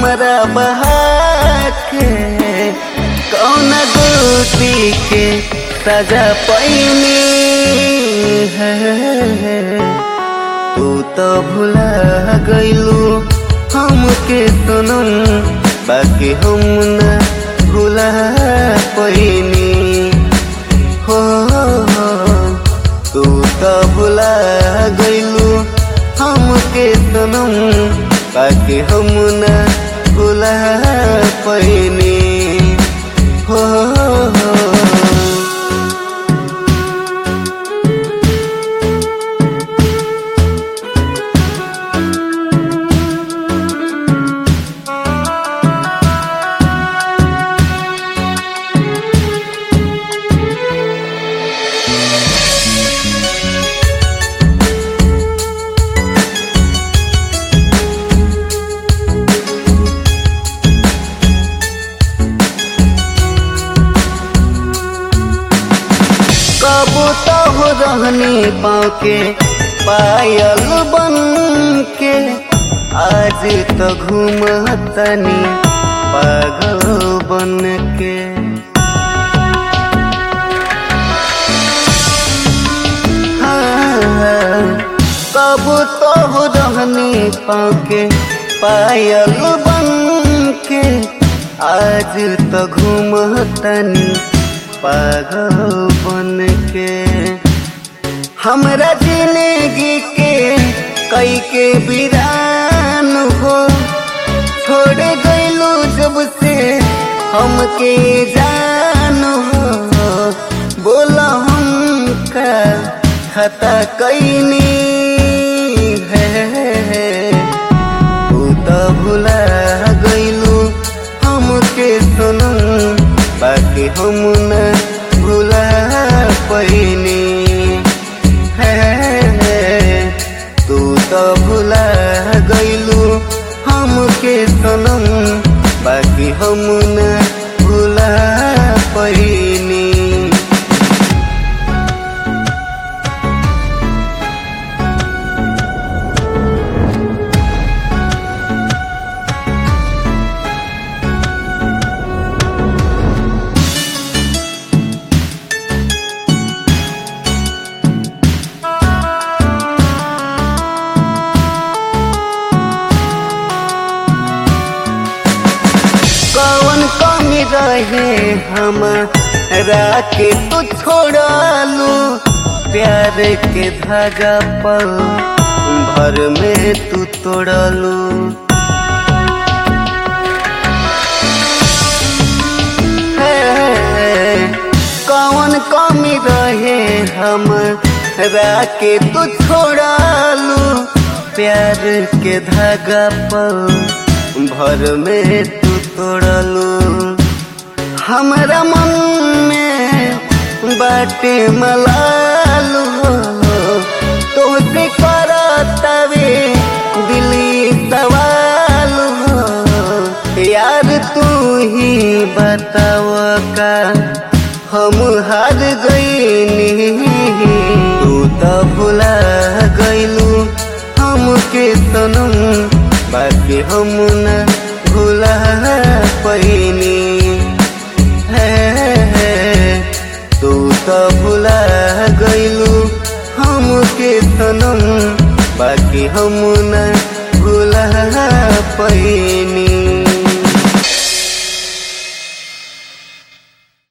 हमरा बहा के कौन गोती के सजा पैनी है तू तो भुला गईलू हमके सुनम बाकी हम न भुला पैनी हो तू तो भुला गईलू हमके सुनम बाकी हम न भुला पैनी हो कब तो हो रहनी पाँव के पायल बन के आज तो घूमतनी पागल बन के हाँ, कब तो हो रहनी पाँव के पायल बन के आज तो घूमतनी पागल बन के हमरा जिंदगी के कई के बिरान हो छोड़ गईलू जब से हमके जान हो बोला हम का खता कैनी है तू तो भुला गईलू हमके सुनम बाकी हम न भुला पैनी है तू तो भुला गईलू हमके सनम बाकी हम न भुला पैनी कौन कमी रहे हमारा के तू छोड़ालू प्यार के धागा पल भर में तू तोड़ालू कौन कमी रहे हमारा के तू छोड़ालू प्यार के धागा पल भर में तू तोड़लू हमरा मन में बाटे मलालू तो से करतवे दिली सवाल यार तू ही बताव का हम हार गईनी तू तो भुला गईलू हमके सनम बाकी हम न भुला पैनी है तू तो भुला गईलू हमके सनम बाकी हम न भुला पैनी